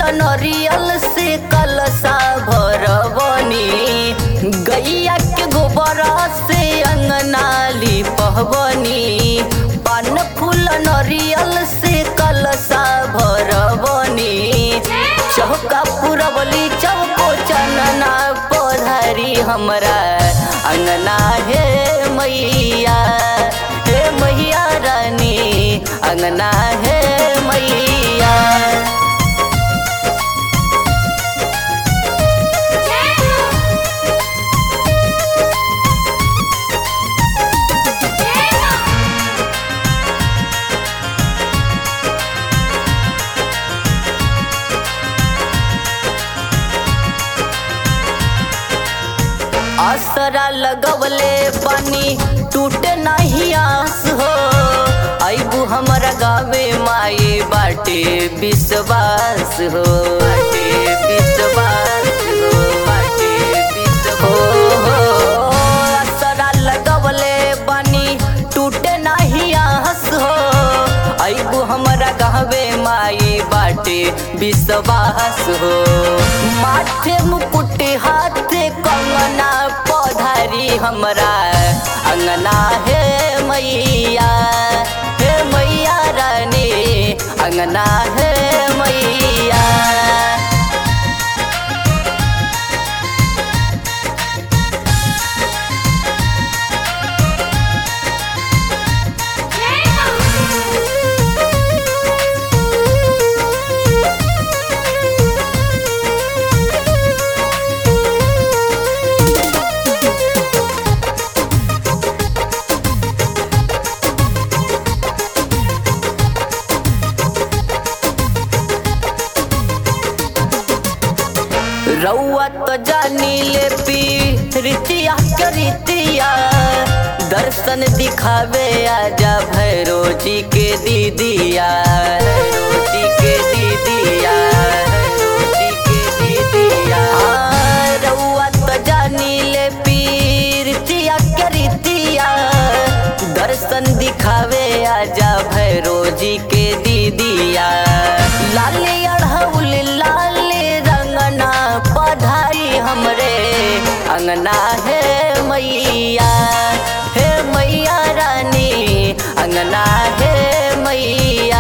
नरियल से कलसा भरबनी गैया के गोबर से अंगना लिपहबनी पान फूल नरियल से कलसा भरबनी चौका पुरबली चौको चनना पधारी हमरा अंगना हे मैया हे मैया रानी अंगना हे मैया असरा लगवले पानी टूटे नहीं आस हो आइबू हमरा गावे माई बाटे विश्वास हो बाटे विश्वास हो बाटे विश्वास हो हो असरा लगवले पानी टूटे नहीं आस हो आइबू हमरा गावे माई बाटे विश्वास हो माथे मुकुट हाथे कंगना पधारी हमरा अंगना हे मैया हे मैया रानी अंगना हे मैया रउआ तो जानी ले पी रीतिया के रीतिया दर्शन दिखावे आजा भैरो जी के दीदिया भैरो जी के दीदिया भैरो जी के दीदिया हाँ, रउआ तो जानी ले पी रीतिया के रीतिया दर्शन दिखावे आजा भैरो जी के दीदिया लाली अढ़ौल लाल रंगना पढ़ाई हमरे अंगना हे मैया हे मैया रानी अंगना हे मैया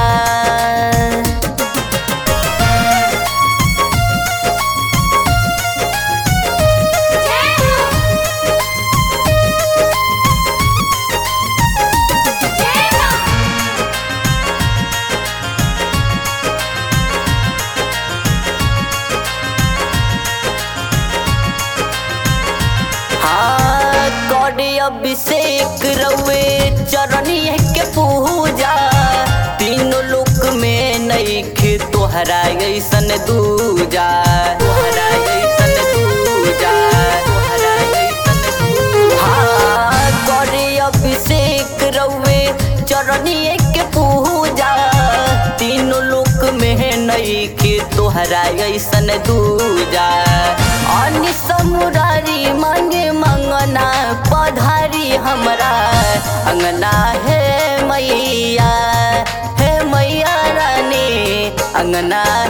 हाँ कौड़ी अभिषेक रउए चरणिए के पूजा तीनों लोक में नईखे तोहरा ऐसन दूजा तोहरा ऐसन दूजा तोहरा ऐसन दूजा हाँ कौड़ी अभिषेक रउए चरणिए के पूजा तीनों लोक में नईखे तोहरा ऐसन दूजा अनि समुरारी मांगे मंगना पधारी हमरा अंगना हे मैया हे मैया रानी अंगना